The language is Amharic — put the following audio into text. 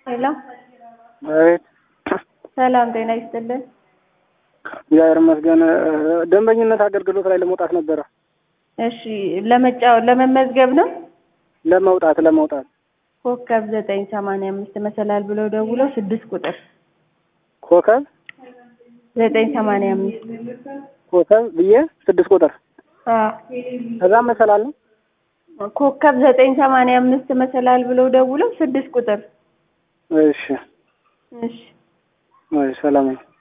ሄሎ አቤት። ሰላም ጤና ይስጥልን። እግዚአብሔር ይመስገን። ደንበኝነት አገልግሎት ላይ ለመውጣት ነበረ። እሺ ለመጫወት ለመመዝገብ ነው። ለመውጣት ለመውጣት ኮከብ ዘጠኝ ሰማንያ አምስት መሰላል ብለው ደውለው ስድስት ቁጥር ኮከብ ዘጠኝ ሰማንያ አምስት ኮከብ ብዬ ስድስት ቁጥር ከዛ መሰላል ነው። ኮከብ ዘጠኝ ሰማንያ አምስት መሰላል ብለው ደውለው ስድስት ቁጥር እሺ እሺ እሺ፣ ሰላም ነው።